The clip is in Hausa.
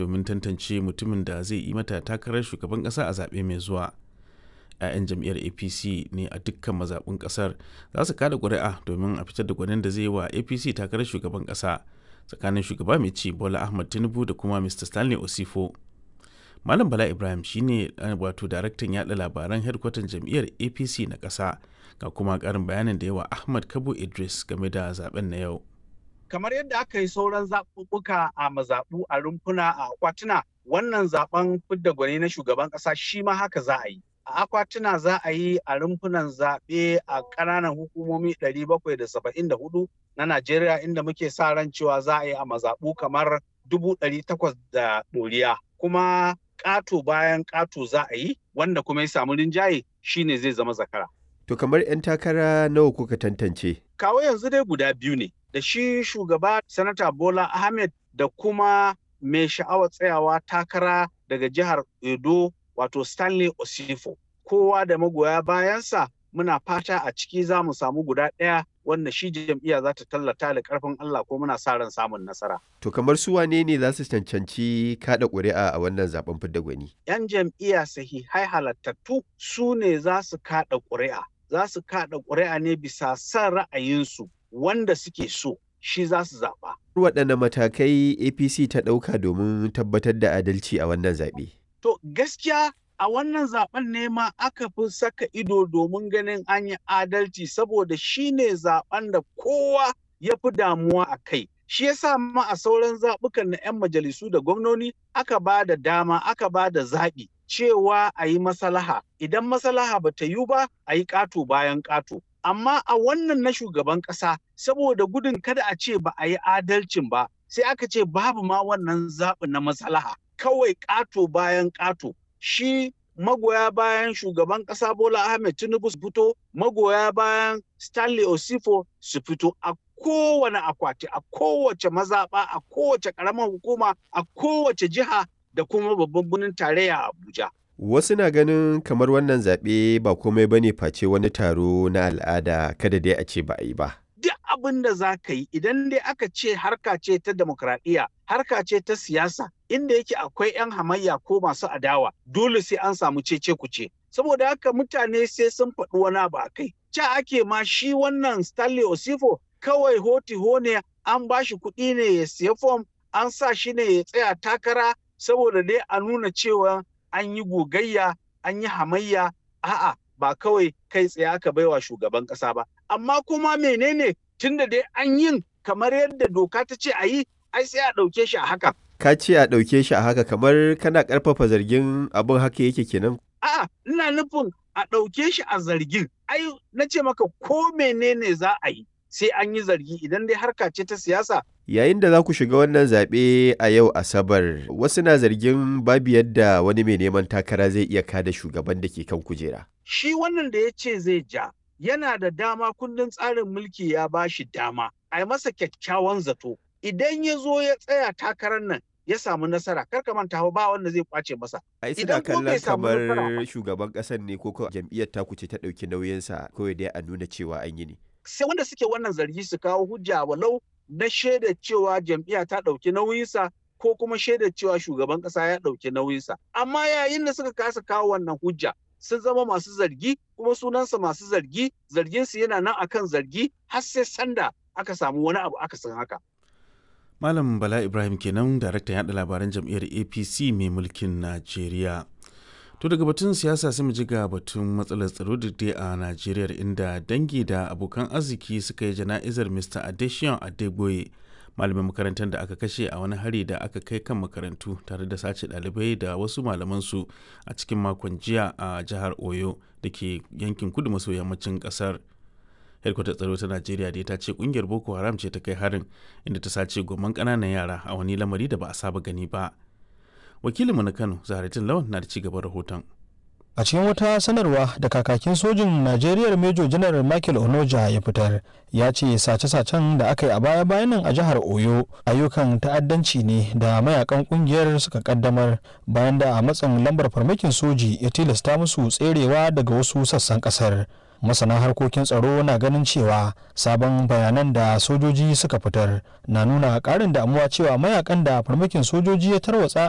domin tantance mutumin da zai yi mata takarar shugaban ƙasa a zaɓe mai zuwa 'ya'yan jam'iyyar apc ne a dukkan mazaɓun ƙasar za su kada ƙuri'a domin a fitar da gwanin da zai yi wa apc takarar shugaban ƙasa tsakanin shugaba mai ci bola ahmad tinubu da kuma mr stanley osifo malam bala ibrahim shine wato daraktan yada labaran hedkwatan jam'iyyar apc na ƙasa ga kuma ƙarin bayanin da yawa ahmad kabo idris game da zaben na yau kamar yadda aka yi sauran zaɓuɓɓuka a mazaɓu a rumfuna a akwatuna wannan zaben fidda gwani na shugaban ƙasa shi ma haka za a yi a akwatuna za a yi a rumfunan zaɓe a ƙananan hukumomi 774 na Najeriya inda muke sa ran cewa za a yi a mazaɓu kamar 800 da ɗoriya kuma ƙato bayan ƙato za a yi wanda kuma ya samu rinjaye shine zai zama zakara. To kamar 'yan takara nawa kuka tantance? Kawo yanzu dai guda biyu ne da shi shugaba sanata Bola Ahmed da kuma mai sha'awar tsayawa takara daga jihar Edo wato Stanley Osifo. Kowa da magoya bayansa muna fata a ciki za mu samu guda ɗaya wanda shi jam'iyya za ta tallata da ƙarfin Allah ko muna sa ran samun nasara. To kamar su wane ne za su cancanci kaɗa ƙuri'a a wannan zaben fidda gwani? 'Yan jam'iyya sahihai halattattu su ne za su kaɗa ƙuri'a. Za su kaɗa ƙuri'a ne bisa son ra'ayinsu wanda suke so shi za su zaɓa. Waɗanne matakai APC ta ɗauka domin tabbatar da adalci a wannan zaɓe? To gaskiya a wannan zaben ne ma aka fi saka ido domin ganin an yi adalci saboda shi ne zaben da kowa ya fi damuwa a kai. Shi yasa ma a sauran zaɓukan na 'yan majalisu da gwamnoni aka ba da dama aka ba da zaɓi cewa a yi masalaha. Idan masalaha ba ta yi ba a yi ƙato bayan ƙato. Amma a wannan na shugaban ƙasa saboda gudun kada a ce ba a yi adalcin ba sai aka ce babu ma wannan zaɓi na masalaha. Kawai ƙato bayan ƙato. shi magoya bayan shugaban ƙasa Bola Ahmed Tinubu su fito, magoya bayan Stanley Osifo su fito a kowane akwati, a kowace mazaɓa, a kowace ƙaramar hukuma, a kowace jiha da kuma babban birnin tarayya Abuja. Wasu na ganin kamar wannan zaɓe ba komai bane face wani taro na al'ada kada dai a ce ba a yi ba. duk abin da za ka yi idan dai aka ce harka ce ta demokradiyya harka ce ta siyasa inda yake akwai 'yan hamayya ko masu adawa dole sai an samu cece kuce saboda haka mutane sai sun faɗi wani abu a kai ca ake ma shi wannan stanley osifo kawai hoti ne an ba shi kuɗi ne ya siya fom an sa shi ne ya tsaya takara saboda dai a nuna cewa an yi gogayya an yi hamayya a'a ba kawai kai tsaye aka baiwa shugaban ƙasa ba amma kuma menene tunda dai an yin kamar yadda doka ta ce a yi ai sai a ɗauke shi a haka. Ka ce a ɗauke shi a haka kamar kana ƙarfafa zargin abin haka yake kenan? A'a ina nufin a ɗauke shi a zargin ai na ce maka ko menene za a yi sai an yi zargi idan dai harka ce ta siyasa Yayin da za ku shiga wannan zaɓe a yau Asabar, wasu na zargin babu yadda wani mai neman takara zai iya kada shugaban da ke kan kujera. Shi wannan da ya ce zai ja, yana da dama kundin tsarin mulki ya ba shi dama, a yi masa kyakkyawan zato. Idan ya zo ya tsaya takarar nan, ya samu nasara, kar ka manta ba wanda zai kwace masa. Ai suna kallon kamar shugaban ƙasar ne ko jam'iyyar taku ce ta ɗauki nauyinsa kawai dai a nuna cewa an yi ne. Sai wanda suke wannan zargi su kawo hujja walau na shaida cewa jam'iyya ta ɗauki nauyinsa ko kuma shaida cewa shugaban ƙasa ya ɗauki nauyinsa. Amma yayin da suka kasa kawo wannan hujja sun zama masu zargi kuma sunansa masu zargi zarginsu yana nan akan zargi har sai sanda aka samu wani abu aka san haka. Malam Bala Ibrahim kenan daraktan yaɗa labaran jam'iyyar APC mai mulkin Najeriya. To daga batun siyasa sai mu ji ga batun matsalar tsaro da dai a Najeriya inda dangi da abokan arziki suka yi jana'izar Mr. Adesion Adegboye malamin makarantar da aka kashe a wani hari da aka kai kan makarantu tare da sace ɗalibai da wasu malamansu a cikin makon jiya a jihar Oyo da ke yankin kudu maso yammacin ƙasar. Hedkwatar tsaro ta Najeriya dai ta ce kungiyar Boko Haram ce ta kai harin inda ta sace goman ƙananan yara a wani lamari da ba a saba gani ba. wakilinmu na kano zaharatin lawan na da ci gaban rahoton a cikin wata sanarwa da kakakin sojin najeriya major general michael onoja ya fitar ya ce sace-sacen da aka yi a baya-bayan nan a jihar oyo ayyukan ta'addanci ne da mayakan kungiyar suka kaddamar bayan da a matsin lambar farmakin soji ya tilasta musu tserewa daga wasu sassan kasar masana harkokin tsaro na ganin cewa sabon bayanan da sojoji suka fitar na nuna karin damuwa cewa mayakan da farmakin sojoji ya tarwatsa